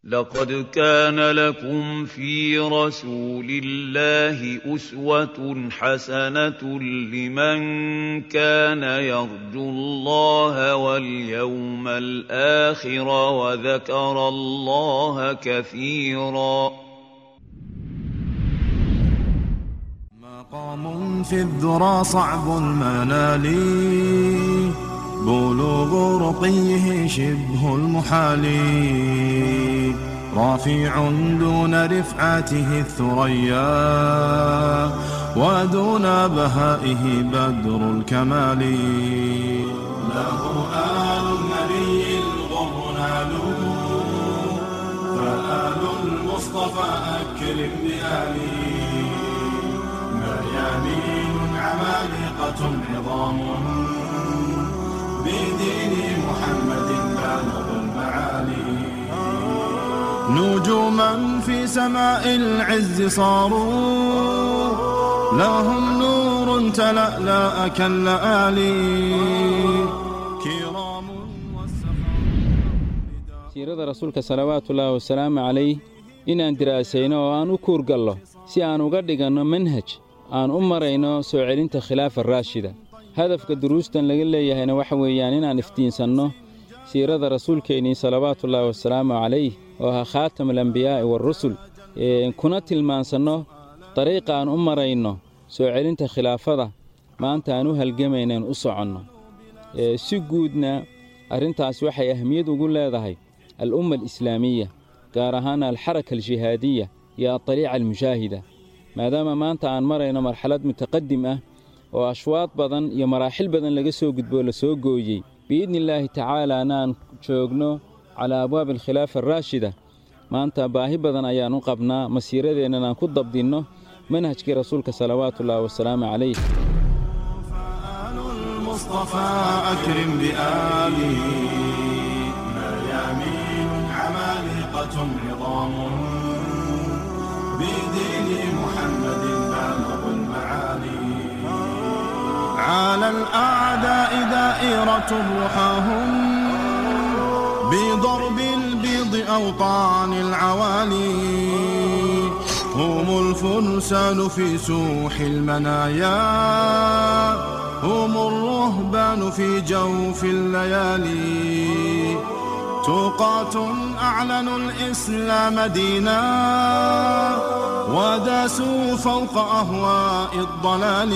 لقد كان لكم في رسول الله أسوة حسنة لمن كان يرجو الله واليوم الآخر وذكر الله كثيرا مقام في الذرى صعب المنال بلوغ رقيه شبه المحال رافع دون رفعته الثريا ودون بهائه بدر الكمال له آل النبي الغر نالوا فآل المصطفى أكرم بآله مريانين عمالقة عظام بدين محمد بالغ المعالي نجوما في سماء العز صاروا لهم نور تلألأ كاللآلي كرام siirada rasuulka salawaatullaahi wasalaamu calayh inaan diraasayno oo aan u kuurgallo si aan uga dhiganno manhaj aan u marayno soo celinta khilaafa raashida hadafka duruustan laga leeyahayna waxa weeyaan inaan iftiinsanno siirada rasuulkeennii salawaatullaahi wasalaamu calayh oo ahaa khaatam alambiyaa'i waarusul kuna tilmaansanno dariiqa aan u marayno soo celinta khilaafada maanta aan u halgamaynaen u soconno si guudna arrintaas waxay ahmiyad ugu leedahay al'umma alislaamiya gaar ahaana alxaraka aljihaadiya iyo adaliica almushaahida maadaama maanta aan marayno marxalad mutaqadim ah oo ashwaad badan iyo maraaxil badan laga soo gudboo la soo gooyey biidni illaahi tacaalaana aan joogno calaa abwaabi alkhilaafa araashida maanta baahi badan ayaan u qabnaa masiiradeennan aan ku dabdinno manhajkii rasuulka salawaatullaahi wasalaamu calayh فآل المصطفى أكرم بآله مريامين عمالقة عظام بدين محمد بالغ المعالي على الأعداء دائرة رحاهم بضرب البيض أوطان العوالي هم الفرسان في سوح المنايا هم الرهبان في جوف الليالي توقات أعلنوا الإسلام دينا وداسوا فوق أهواء الضلال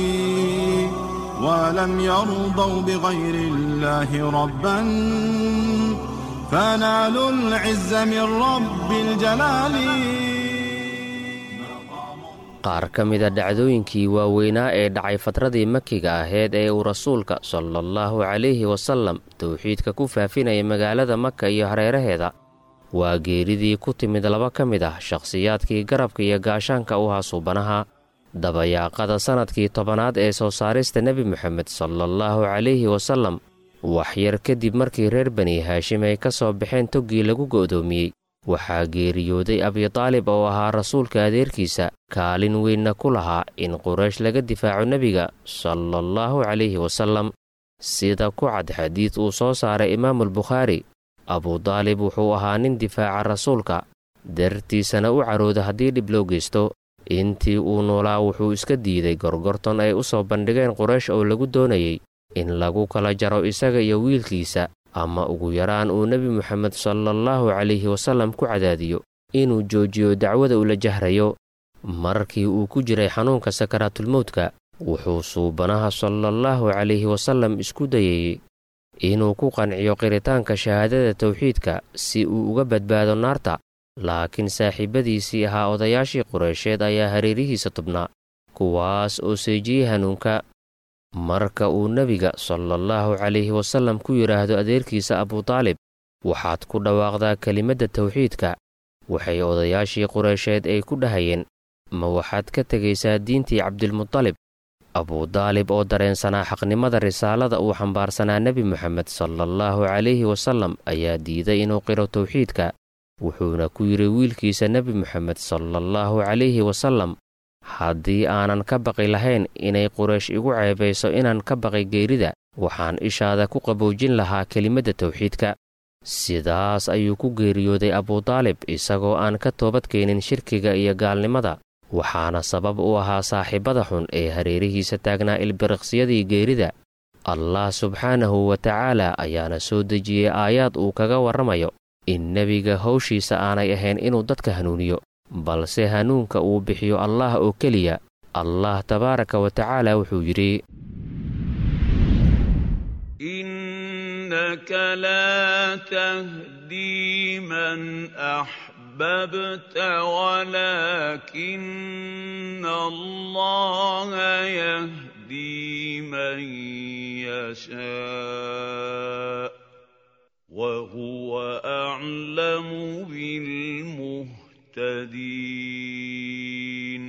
ولم يرضوا بغير الله ربا فنالوا العز من رب الجلال qaar ka mida dhacdooyinkii waaweynaa ee dhacay fatradii makiga aheyd ee uu rasuulka salaallahu calayhi wasallam towxiidka ku faafinaya magaalada maka iyo hareeraheeda waa geeridii ku timid laba ka mid ah shakhsiyaadkii garabka iyo gaashaanka u ahaa suubanaha dabayaaqada sannadkii tobanaad ee soo saarista nebi moxamed salaallahu calayhi wasallam waxyar kadib markii reer bani haashim ay ka soo baxeen toggii lagu go'doomiyey waxaa geeriyooday abitaalib oo ahaa rasuulka adeerkiisa kaalin weynna ku lahaa in quraysh laga difaaco nebiga salaallahu calayhi wasallam sida ku cad xadiid uu soo saaray imaamulbukhaari abudaalib wuxuu ahaa nin difaaca rasuulka dartiisana u carooda haddii dhib loo geysto intii uu noolaa wuxuu iska diiday gorgorton ay u soo bandhigeen quraysh oo lagu doonayey in lagu kala jaro isaga iyo wiilkiisa ama ugu yaraan uu nebi moxamed salaallahu calayhi wasallam ku cadaadiyo inuu joojiyo dacwada ula jahrayo markii uu ku jiray xanuunka sakaraatulmowdka wuxuu suubanaha salaallahu calayhi wasallam isku dayayey inuu ku qanciyo qiritaanka shahaadada tawxiidka si uu uga badbaado naarta laakiin saaxiibadiisii ahaa odayaashii qureysheed ayaa hareerihiisa tubnaa kuwaas oo seejiyey hanuunka marka uu nebiga salaallahu calayhi wasallam ku yidhaahdo adeerkiisa abutaalib waxaad ku dhawaaqdaa kelimadda tawxiidka waxay odayaashii qureysheed ay ku dhahayeen ma waxaad ka tegaysaa diintii cabdilmutalib abudaalib oo dareensanaa xaqnimada risaalada uu xambaarsanaa nebi moxamed salaallahu calayhi wasallam ayaa diiday inuu qiro tawxiidka wuxuuna ku yidhi wiilkiisa nebi moxamed salaallahu calayhi wasallam haddii aanan ka baqi lahayn inay quraysh igu ceebayso inaan ka baqi geerida waxaan ishaada ku qaboojin lahaa kelimadda tawxiidka sidaas ayuu ku geeriyooday abudaalib isagoo aan ka toobadkeenin shirkiga iyo gaalnimada waxaana sabab u ahaa saaxiibada xun ee hareerihiisa taagnaa ilbiriqsiyadii geerida allah subxaanahu wa tacaala ayaana soo dejiyey aayaad uu kaga warramayo in nebiga hawshiisa aanay ahayn inuu dadka hanuuniyo balse hanuunka uu bixiyo allah oo keliya allah tabaaraka wa tacaala wuxuu yidhi innaka laa tahdii man axbabta walaakina allaha yahdii man yashaa wahuwa aclamu bilmuhtadiin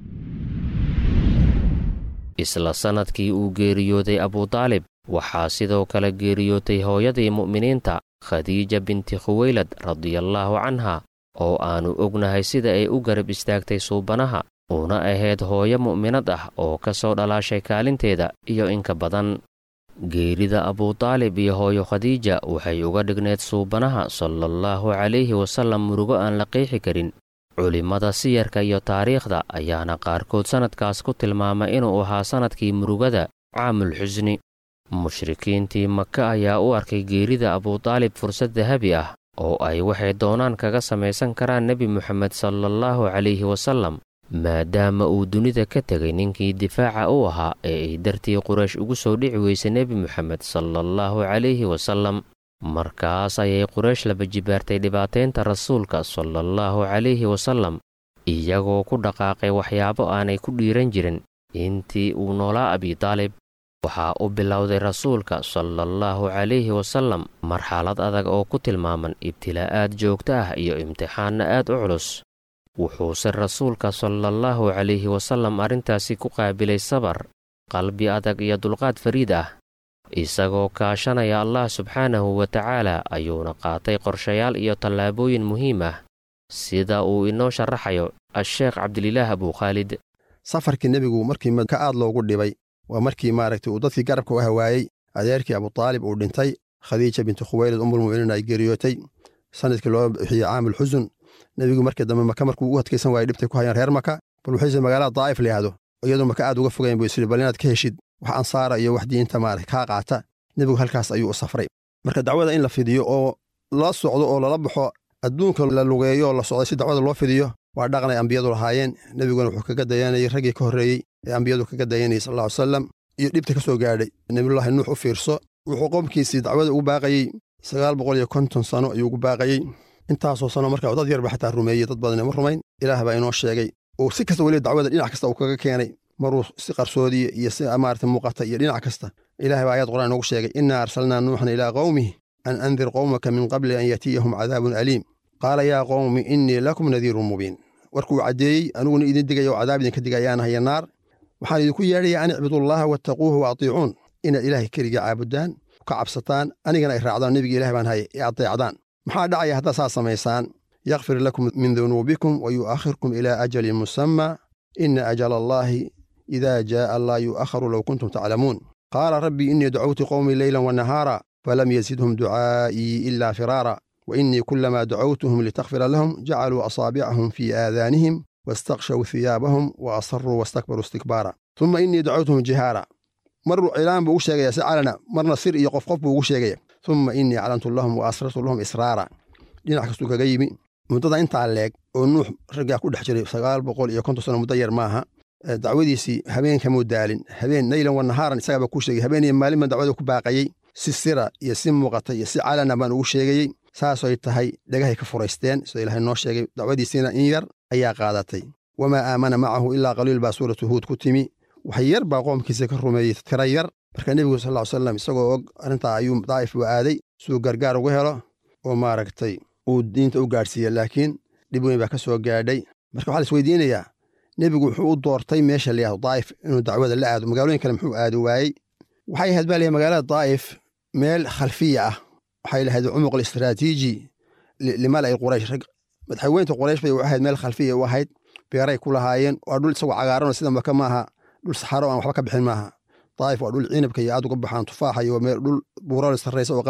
isla sannadkii uu geeriyooday abudaalib waxaa sidoo kale geeriyootay hooyadii mu'miniinta khadiija binti khuweylad radiallaahu canha oo aannu ognahay sida ay u garab istaagtay suubanaha una ahayd hooyo mu'minad ah oo ka soo dhalaashay kaalinteeda iyo inka badan geerida abudaalib iyo hooyo khadiija waxay uga dhigneed suubanaha salallaahu calayhi wasallam murugo aan la qeexi karin culimmada siyarka iyo taariikhda ayaana qaarkood sannadkaas ku tilmaama inuu ahaa sannadkii murugada caamul xusni mushrikiintii maka ayaa u arkay geerida abudaalib fursad dahabi ah oo ay waxay doonaan kaga samaysan karaan nebi moxamed salallaahu calayhi wasallam maadaama uu dunida ka tegay ninkii difaaca u ahaa ee ay dartii quraysh ugu soo dhici weysay nebi moxamed salallaahu calayhi wasallam markaas ayay quraysh laba jibaartay dhibaataynta rasuulka salallaahu calayhi wasallam iyagoo ku dhaqaaqay waxyaabo aanay ku dhiiran jirin intii uu noolaa abidaalib waxaa u bilowday rasuulka salallaahu calayhi wasallam marxalad adag oo ku tilmaaman ibtilaa'aad joogto ah iyo imtixaanna aad u culus wuxuuse rasuulka salallaahu calayhi wasallam arrintaasi ku qaabilay sabar qalbi adag iyo dulqaad fariid ah isagoo kaashanaya allah subxaanahu wa tacaala ayuuna qaatay qorshayaal iyo tallaabooyin muhiim ah sida uu inoo sharaxayo a-sheekh cabdililaah abukhaalid safarkii nebigu markii maka aad loogu dhibay waa markii maaragtay uu dadkii garabka u hawaayey adeerkii abutaalib uu dhintay khadiija bintu khuweylad umulmu'miniin ay geeriyootay sanadkii loo bixiyey caamul xusun nebigu markii dambe maka markuu u adkaysan waayey dhibtay ku hayaan reer maka bal wuxuuse magaalada daa'if la yidhahdo iyadoo maka aad uga fogayn buu isiri bal inaad ka heshid wax ansaara iyo wax diinta maarata kaa qaata nebigu halkaas ayuu u safray marka dacwada in la fidiyo oo la socdo oo lala baxo adduunka la lugeeyo oo la socday si dacwada loo fidiyo waa dhaqan ay ambiyadu lahaayeen nebiguna wuxuu kaga dayanayay raggii ka horreeyey ee ambiyadu kaga dayanayay sal lla ly salam iyo dhibta ka soo gaadhay nebiyullaahi nuux u fiirso wuxuu qoomkiisii dacwada ugu baaqayey sagaal boqol iyo konton sano ayuu ugu baaqayey intaasoo sano marka dad yarba xataa rumeeyey dad badan ma rumayn ilaah baa inoo sheegay oo si kasta weliba dacwada dhinac kasta uu kaga keenay maruu si qarsoodiya iyo si maarata muuqata iyo dhinac kasta ilaah baa ayad qur'aan inoogu sheegay innaa arsalnaa nuuxan ilaa qowmih an andir qowmaka min qabli an yatiyahum cadaabun aliim qaala yaa qowmi innii lakum nadiirun mubiin warkuu caddeeyey aniguna idin digaya oo cadaab idinka digayaanahayo naar waxaan idinku yeedhayaa an icbudullaaha wattaquuhu wa atiicuun inaad ilaahay keliga caabudaan ka cabsataan anigana ay raacdaan nebiga ilaah baan haye ee adeecdaan maxaa dhacaya haddaad saas samaysaan yakfir lakum min dunuubikum wa yu'akhirkum ilaa ajalin musammaa ina ajala allaahi idaa jaa'a laa yu'akharu low kuntum taclamuun qaala rabbii innii dacawtu qowmii leylan wa nahaara falam yazidhum ducaa'ii ilaa firaara wa innii kulamaa dacawtuhum litakfira lahum jacaluu asaabicahum fii aadaanihim wastakshaw hiyaabahum wa asaruu wastakbaruu istikbaara uma innii dacawtuhum jihaara mar cilaan buu ugu sheegaya si calana marna sir iyo qof qof buu ugu sheegaya uma innii calantu lahum wa asrartu lahum israara dhinac kastuu kaga yimi muddada intaa leeg oo nuux raggaa ku dhex jiray sagaal boqol iyo konton sano muddo yar maaha dacwadiisii habeenkamuu daalin habeen naylan wa nahaaran isagaabaa kuu sheegay habeen iyo maalin baan dacwada ku baaqayey si sira iyo si muuqata iyo si calana baan ugu sheegayey saasoy tahay dhagahay ka furaysteen sidoo ilaahay noo sheegay dacwadiisiina in yar ayaa qaadatay wamaa aamana macahu ilaa qaliil baa suuratu huud ku timi wax yar baa qoomkiisa ka rumeeyey tira yar marka nebigu sal ly salam isagoo og arrintaa ayuu daa'if u aaday siduu gargaar uga helo oo maaragtay uu diinta u gaadhsiiya laakiin dhib weyn baa ka soo gaadhay marka waxaa la isweydiinayaa nebigu wuxuu u doortay meesha layahdo daa'if inuu dacwada la aado magaalooyin kale muxuu aadi waayey waxay ahayd baa layahay magaalada daa'if meel khalfiya ah waxay lahayd cumuq alistraatiiji limala'i quraysh rag madaxweynta quraysh bay u ahayd meel khalfiya u ahayd beeray ku lahaayeen waa dhul isagoo cagaaranoo sida maka maaha dhul saxaro aan waxba ka bixin maaha daa'if waa dhul ciinabka iyo aad uga baxaan tufaaxa iyo meel dhul buurale sarraysa oo qabow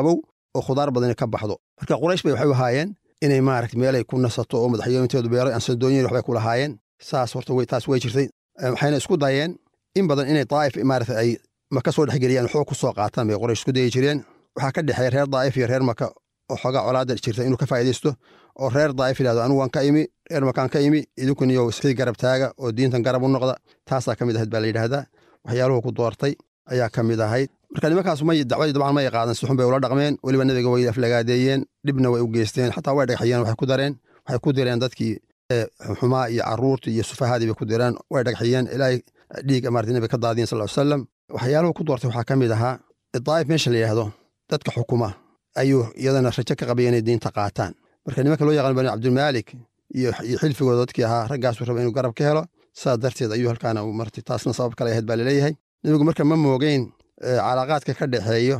oo khudaar badani ka baxdo marka quraysh bay waxay u ahaayeen inay maaragta meelay ku nasato oo madaxyooninteedu beeray ansadooyin waxbay ku lahaayeen saas horta way taas way jirtay waxayna isku dayeen in badan inay daa'if maaragta ay maka soo dhexgeliyaan xoog ku soo qaataan bay quraysh isku dayi jireen waxaa ka dhexeeya reer daa'if iyo reer maka oo xoogaa colaada jirta inuu ka faa'idaysto oo reer daa'if yidhahdo anigu waan ka imi reer makaan ka imi idinkuniyo iskii garab taaga oo diintan garab u noqda taasaa ka mid ahayd baa la yidhaahdaa waxyaaluhu ku doortay ayaa ka mid ahayd marka nimankaas may dacwadii dabcan may qaadan si xun bay ula dhaqmeen weliba nebiga way aflagaadeeyeen dhibna way u geysteen xataa way dhagaxiyeen waxay ku dareen waxay ku direen dadkii xumaa iyo caruurtii iyo sufahadii bay ku direen way dhagaxiyeen ilaahay dhiig maarata nebiga ka daadiyen sal salam waxyaaluhu ku doortay waxaa ka mid ahaa daa'if meesha la yidhaahdo dadka xukuma ayuu iyadana rajo ka qabaya inay diinta qaataan marka nimanka loo yaqaan bani cabdilmaalik iyo xilfigooda dadkii ahaa raggaasuu raba inuu garab ka helo saas darteed ayuu halkaana martay taasna sabab kale ahayd baa laleeyahay nebigu marka ma moogeyn calaaqaadka ka dhexeeyo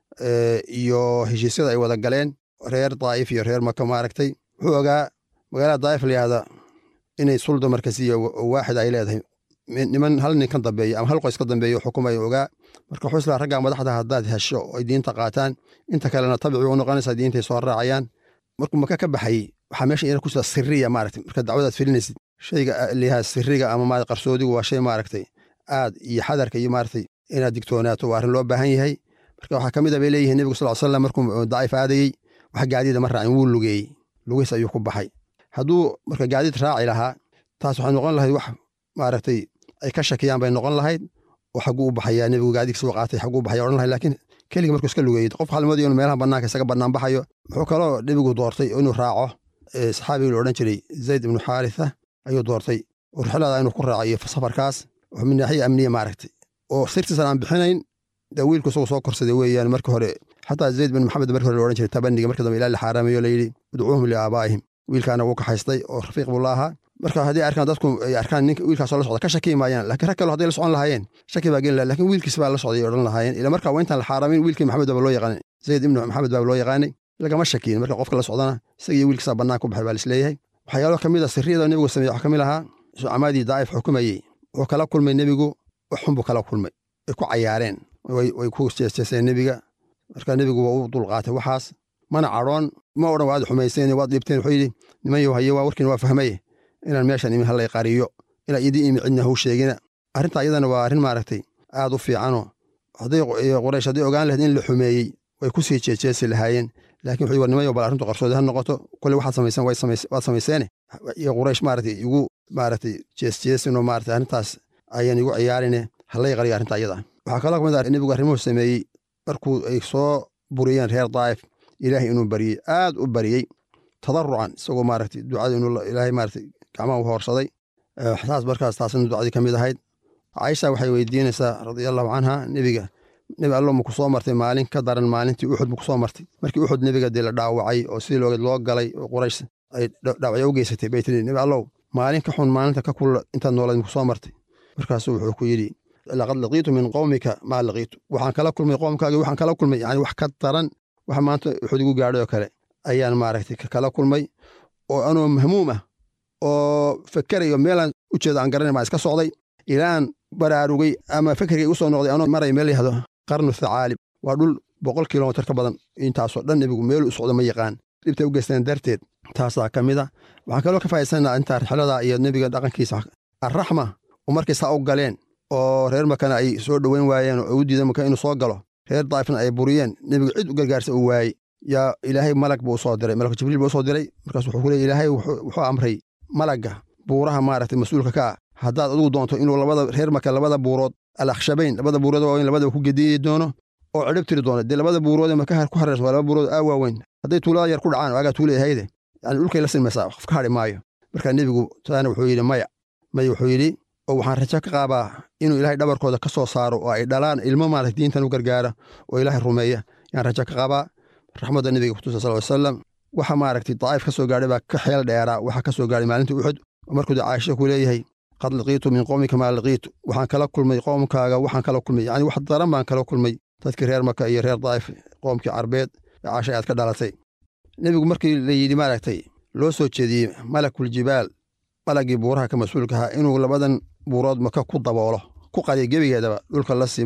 iyo heshiisyada ay wada galeen reer daa'if iyo reer maka maaragtay wuxuu ogaa magaalada daa'if la yihahda inay sulda markasiya waaxid ay leedahay niman hal nin ka dambeeya ama hal qoys ka dambeeya xukumaya ogaa marka wuxuu islaa raggaa madaxda haddaad hesho oo ay diinta qaataan inta kalena tabici u noqonaysaa diintay soo raacayaan markuu maka ka baxayey waxaa meesha ina ku jira siriya maaragtay marka dacwadaad filinaysid shayga liyaha siriga ama ma qarsoodigu waa shay maaragtay aad iyo xadarka iyo maaragtay inaad digtoonaato waa arrin loo baahan yahay marka waxaa ka mid a bay leeyihiin nebigu sal slam markuu daa'if aadayey wax gaadiida ma raacin wuu lugeeyey lugiis ayuu ku baxay hadduu marka gaadiid raaci lahaa taas waxay noqon lahayd wax maaragtay ay ka shakiyaan bay noqon lahayd oo xagguu u baxayaa nebigu gaadiigsa u qaatay xagguu u baxaya odhan lahayd laakiin keligii markuu iska lugeeyey qof halmoodii inuu meelaha bannaanka isaga bannaan baxayo wuxuu kaloo nebigu doortay inuu raaco saxaabigii la odhan jiray zayd ibnu xaaritha ayuu doortay oo rixlada inuu ku raacayo safarkaas min naaxiya amniya maaragtay oo sirtiisan aan bixinayn dee wiilku isagu soo korsaday weeyaan markii hore xataa zayd bin maxamed markii hore la odhan jiray tabaniga markii dambe ilaa la xaaraamayo layidhi udcuuhum liaabaa'ihim wiilkaana wuu kaxaystay oo rafiiq buu la ahaa marka haddii arkaan dadku ay arkaan ninka wiilkaasoo la socda ka shaki maayaan laakiin rag kale hadday la socon lahaayeen shaki baa geli laha lakin wiilkiis baa la socday odhan lahaayeen ila marka waa intaan la xaaraamin wiilkii maxamed baaba loo yaqaanay zayd ibnu maxamed baaba loo yaqaanay lagama shakiin marka qofka la socdana isagiyo wiilkiisaa bannaan ku baxay baa lisleeyahay waxyaalo ka mid a sirriyada nebigu sameeye waxaa ka mid ahaa sucamaadii daa'if xukumayey wuxuu kala kulmay nebigu wax xun buu kala kulmay way ku cayaareen way ku jeesjeeseen nebiga marka nebigu waa u dulqaatay waxaas mana cadhoon ma odhan waad xumayseen waad dhibteen wuxuu yidhi niman yow haye waa warkiina waa fahmaye inaan meeshan imin hallay qariyo inaan idin imi cidna hau sheegina arrinta iyadana waa arrin maaragtay aad u fiicanoo hadday quraysh hadday ogaan lahayd in la xumeeyey way ku sii jeejeesi lahaayeen laakiin wuxuu war niman yow bal arrintu qarsoodi ha noqoto kolley waxaad samaysan waad samayseene iyo quraysh maaragtay igu maaragtay jeesjeesinoo maaragtay arrintaas ayaan igu ciyaarine hallay qariyo arrinta iyada waxaa kaloo kamid ah nebigu arrimuhu sameeyey markuu ay soo buriyeen reer daa'if ilaahay inuu bariyey aad u bariyey tadarucan isagoo maaragtay ducada inuu ilaahay maaragtay gacmaha u hoorsaday taas markaas taasna ducadii ka mid ahayd caisha waxay weydiinaysaa radiallahu canha nebiga nebi allo maku soo martay maalin ka daran maalintii uxud maku soo martay markii uxud nebiga dee la dhaawacay oo sidii loogeed loo galay oo quraysh ay dhaawacyo u geysatay bay tiri nebi allow maalin ka xun maalinta ka kulla intaad noolayd maku soo martay markaasuu wuxuu ku yidhi laqad laqiitu min qowmika maa laqiitu waxaan kala kulmay qoomkaagi waxaan kala kulmay yani wax ka daran wax maanta uxud igu gaadhay oo kale ayaan maaragtay kala kulmay oo anoo mahmuum ah oo fakerayo meelaan u jeeda aan garanay maa iska socday ilaan baraarugay ama fekerkay u soo noqday anoo maray meel yahdo qarnu thacaalib waa dhul boqol kilomitir ka badan intaasoo dhan nebigu meel u socdo ma yaqaan dhibtay u geysteen darteed taasaa ka mid a waxaan kaloo ka faa'iidsanaa intaa rixlada iyo nebiga dhaqankiisa arraxma oo markay saa u galeen oo reer makana ay soo dhoweyn waayeen oo u diidan maka inuu soo galo reer daa'ifna ay buriyeen nebigu cid u gargaarsa uu waayey yaa ilaahay malag buu usoo diray malak jibriil buu usoo diray markaas wuxuu ku leey ilaahay wuxuu amray malagga buuraha maaragtay mas-uulka ka ah haddaad adigu doonto inuu labada reer maka labada buurood al akhshabayn labada buurood waaweyn labadaba ku gediyi doono oo cidhib tiri doono dee labada buurood ee maka ku hareersan waa laba buurood aa waaweyn hadday tuulada yar ku dhacaan waagaa tuula ahayde yani dhulkay la silmaysaa qof ka hadhi maayo marka nebigu taana wuxuu yidhi maya maya wuxuu yidhi oo waxaan rajo ka qaabaa inuu ilaahay dhabarkooda ka soo saaro oo ay dhalaan ilmo maarata diintan u gargaara oo ilaahay rumeeya yaan rajo ka qabaa raxmadda nebiga kutusa sal salam waxa maaragtay daa'if ka soo gaadhay baa ka xeel dheeraa waxa ka soo gaadhay maalintii uxud oo markuu dee caasha ku leeyahay qad laqiitu min qowmika maa laqiitu waxaan kala kulmay qoomkaaga waxaan kala kulmay yani wax daran baan kala kulmay dadkii reer maka iyo reer daa'if qoomkii carbeed ee caashay aad ka dhalatay nebigu markii la yidhi maaragtay loo soo jeediyey malakul jibaal malagii buuraha ka mas-uulka ahaa inuu labadan buurood maka ku daboolo ku qadiyo gebigeedaba dhulka la simo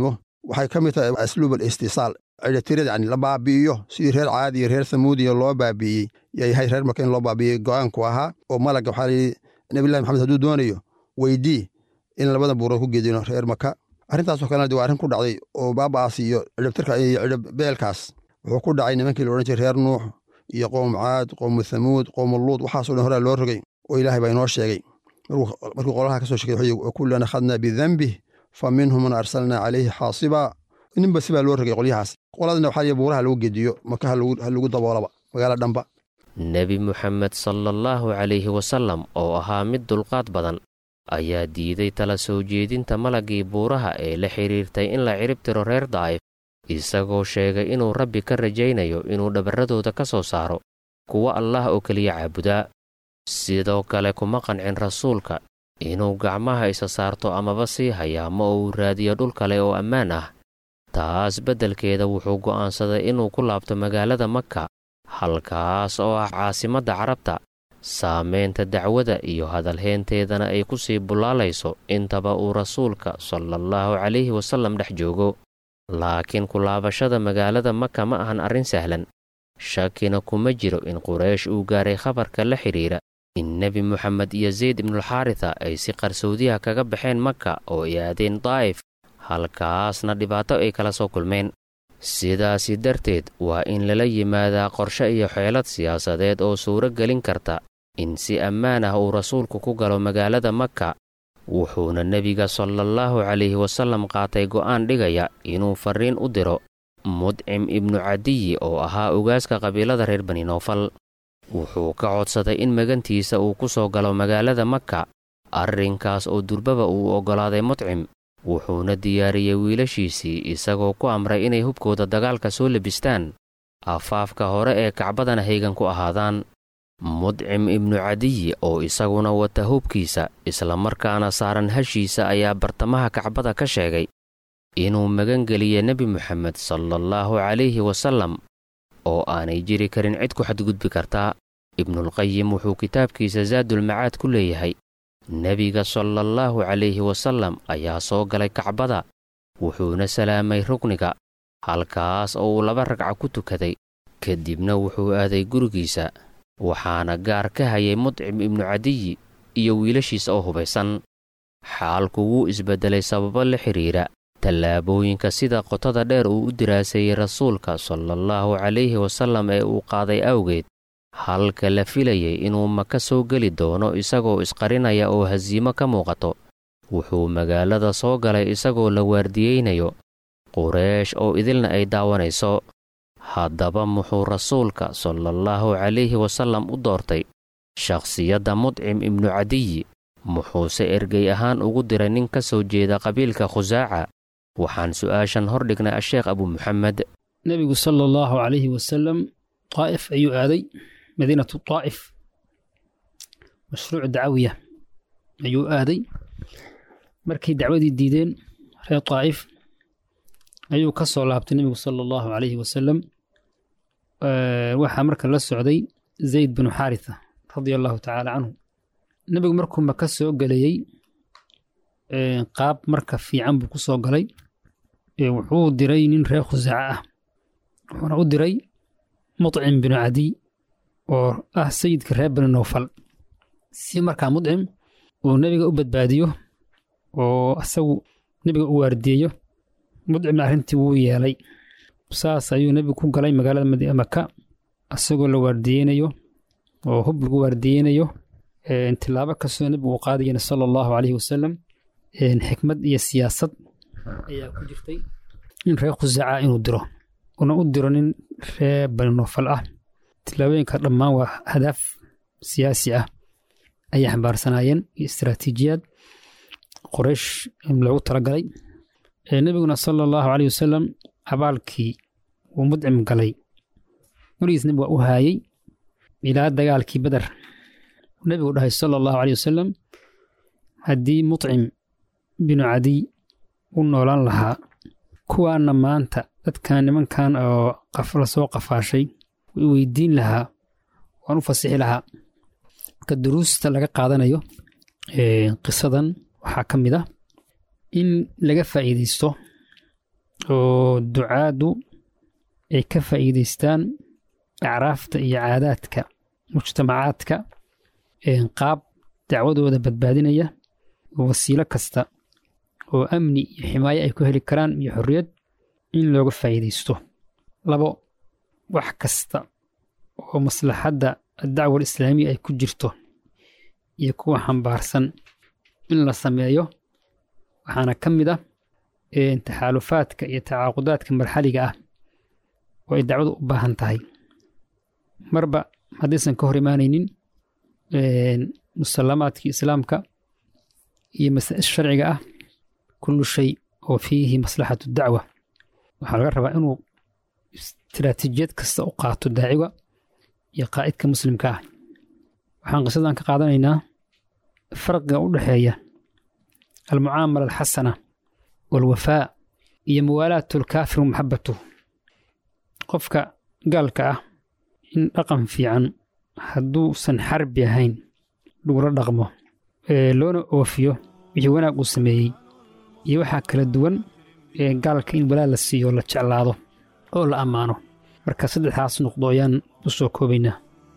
waxay ka mid tahay asluub alistisaal cidhatirada yani la baabi'iyo sidii reer caadiya reer thamuudiya loo baabi'iyey yayahay reer maka in loo baabi'iyey go'aanku ahaa oo malaga waxaa layidhi nabilahi maxamed hadduu doonayo weydii in labada buurood ku gedino reer maka arrintaasoo kalena de waa arrin ku dhacday oo baaba'aas iyo cidhabtirka iyo cidhabbeelkaas wuxuu ku dhacay nimankii la odhan jiray reer nuux iyo qoom caad qoomu thamuud qoomu luud waxaasoo dhan horaa loo rogay oo ilaahay baa inoo sheegay markuu qolaha ka soo sheegay wuxuu kullan akhadnaa bidambih fa minhum man arsalnaa calayhi xaasiba ninba sibaa loo rogay qolyahaas qoladana waxaa liya buuraha lagu gediyo maka ha lagu daboolaba magaalo dhamba nebi muxamed sala allahu calayhi wasallam oo ahaa mid dulqaad badan ayaa diiday tala soo jeedinta malaggii buuraha ee la xidhiirtay in la cirib tiro reer daa'if isagoo sheegay inuu rabbi ka rajaynayo inuu dhabarradooda ka soo saaro kuwa allah oo keliya caabudaa sidoo kale kuma qancin rasuulka inuu gacmaha isa saarto amaba sii hayaamo oo uu raadiyo dhul kale oo ammaan ah taas beddelkeeda wuxuu go'aansaday inuu ku laabto magaalada maka halkaas oo ah caasimadda carabta saamaynta dacwada iyo hadalheynteedana ay ku sii bullaalayso intaba uu rasuulka salaallahu calayhi wasallam dhex joogo laakiin kulaabashada magaalada maka ma ahan arrin sahlan shakina kuma jiro in quraysh uu gaaray khabarka la xidhiira in nebi moxamed iyo zayd ibnulxaarita ay si qarsoodiyaha kaga baxeen maka oo ay aadeen daa'if halkaasna dhibaato ay kala soo kulmeen sidaasi darteed waa in lala yimaadaa qorshe iyo xeelad siyaasadeed oo suuro gelin karta in si ammaan ah uu rasuulku ku galo magaalada maka wuxuuna nebiga salaallahu calayhi wasallam qaatay go'aan dhigaya inuu farriin u diro mudcim ibnu cadiyi oo ahaa ogaaska qabiilada reer bani noofal wuxuu ka codsaday in magantiisa uu ku soo galo magaalada maka arrinkaas oo durbaba uu oggolaaday mudcim wuxuuna diyaariyey wiilashiisii isagoo ku amray inay hubkooda dagaalka soo lebistaan afaafka hore ee kacbadana haygan ku ahaadaan mudcim ibnu cadiyi oo isaguna wata hubkiisa islamarkaana saaran hashiisa ayaa bartamaha kacbada ka sheegay inuu magangeliya nebi moxamed salaallahu calayhi wasallam oo aanay jiri karin cid ku xadgudbi kartaa ibnulqayim wuxuu kitaabkiisa saadulmacaad ku leeyahay nebiga salaallahu calayhi wasallam ayaa soo galay kacbada wuxuuna salaamay rukniga halkaas oo uu laba ragca ku tukaday kadibna wuxuu aaday gurigiisa waxaana gaar ka hayay mudcim ibnu cadiyi iyo wiilashiisa oo hubaysan xaalku wuu isbeddelay sababo la xidhiira tallaabooyinka sida qotada dheer uu u diraaseeyey rasuulka salaallahu calayhi wasallam ee uu qaaday awgeed halka la filayay inuu maka soo geli doono isagoo isqarinaya oo hasiimo ka muuqato wuxuu magaalada soo galay isagoo la waardiyeynayo qureesh oo idilna ay daawanayso haddaba muxuu rasuulka salaallahu calayhi wasallam u doortay shakhsiyadda mudcim ibnu cadiyi muxuuse ergey ahaan ugu diray nin ka soo jeeda qabiilka khusaaca waxaan su'aashan hor dhignay asheekh abu muxamed nebigu sala allahu calayhi wasalam daa'if ayuu aaday madiinatu daa'if mashruuc dacawiya ayuu aaday markay dacwadii diideen reer daa'if ayuu ka soo laabtay nebigu sala allahu calayhi wasalam waxaa marka la socday zayd binu xaaritha radia allahu tacaala canhu nebigu markuu maka soo gelayey qaab marka fiican buu ku soo galay wuxuu diray nin reer khusaaca ah wuxuuna u diray mudcim binu cadiy oo ah sayidka reer bani noofal si markaa mudcim uu nebiga u badbaadiyo oo asagu nebiga u waardiyeyo mudcimna arrintii wuu yeelay saas ayuu nebigu ku galay magaalada maka isagoo la waardiyeynayo oo hub lagu waardiyeynayo tilaabo kastoo nebigu uu qaadayana sala allahu calayhi wasalam xikmad iyo siyaasad ayaa ku jirtay in reer khusaaca inuu diro una u diro nin reer bani noofal ah tilaabooyinka dhammaan waa hadaaf siyaasi ah ayay xambaarsanaayeen iyo istaraatiijiyaad qoreysh loogu talagalay nebiguna sala allahu caleyh wasalam abaalkii uu mudcim galay weligiis nebigu waa u haayey ilaa dagaalkii beder nebigu dhahay sala allahu caleyh wasalam haddii mudcim binu cadiy u noolaan lahaa kuwaana maanta dadkan nimankan oo la soo qafaashay way weydiin lahaa waan u fasixi lahaa marka duruusta laga qaadanayo qisadan waxaa ka mid ah in laga faa'iidaysto oo ducaadu ay ka faa'iidaystaan acraafta iyo caadaadka mujtamacaadka qaab dacwadooda badbaadinaya wasiilo kasta oo amni iyo ximaayo ay ku heli karaan iyo xorriyad in looga faa'iidaysto labo wax kasta oo maslaxadda addacwa alislaamiya ay ku jirto iyo kuwa xambaarsan in la sameeyo waxaana ka mid ah taxaalufaadka iyo tacaaqudaadka marxaliga ah oo ay dacwadu u baahan tahay marba haddaysan ka hor imaanaynin musallamaadkii islaamka iyo masaa'il sharciga ah kullu shay oo fiihi maslaxatu dacwa waxaa laga rabaa inuu istiraatiijiyad kasta u qaato daaciga iyo qaa'idka muslimka ah waxaan qisadan ka qaadanaynaa farqiga u dhexeeya almucaamala alxasana waalwafaa iyo muwaalaatu alkaafir wa maxabatuh qofka gaalka ah in dhaqan fiican hadduusan xarbi ahayn lagula dhaqmo loona oofiyo wixii wanaag uu sameeyey iyo waxaa kala duwan ee gaalka in walaal la siiyo la jeclaado oo la ammaano marka saddexdaas noqdo ayaan u soo koobaynaa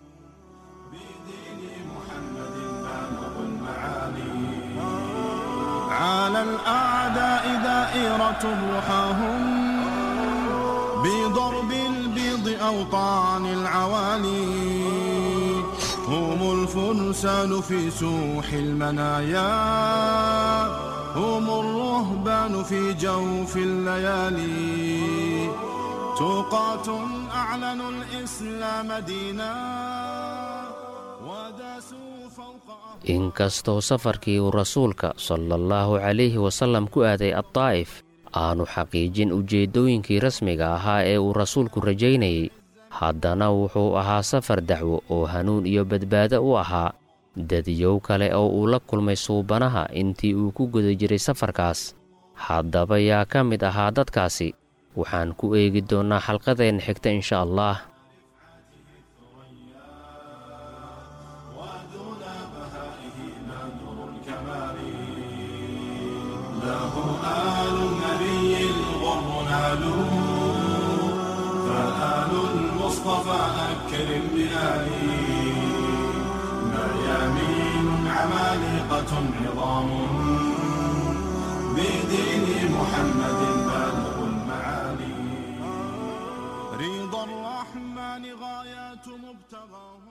على الأعداء دائرة رحاهم بضرب البيض أوطان العوالي هم الفرسان في سوح المنايا هم الرهبان في جوف الليالي توقات أعلنوا الإسلام دينا وداسوا فوق inkastoo safarkii uu rasuulka sala allahu calayhi wasallam ku aaday addaa'if aanu xaqiijin ujeeddooyinkii rasmiga ahaa ee uu rasuulku rajaynayey haddana wuxuu ahaa safar dacwo oo hanuun iyo badbaado u ahaa dadiyow kale oo uu la kulmay suubanaha intii uu ku guda jiray safarkaas haddaba yaa ka mid ahaa dadkaasi waxaan ku eegi doonnaa xalqadeenna xigta insha allah آل النبي الغر نالوا فآل المصطفى أكرم بآله ميامين عمالقة عظام بدين محمد بالغ المعالي رضا الرحمن غايات مبتغاهم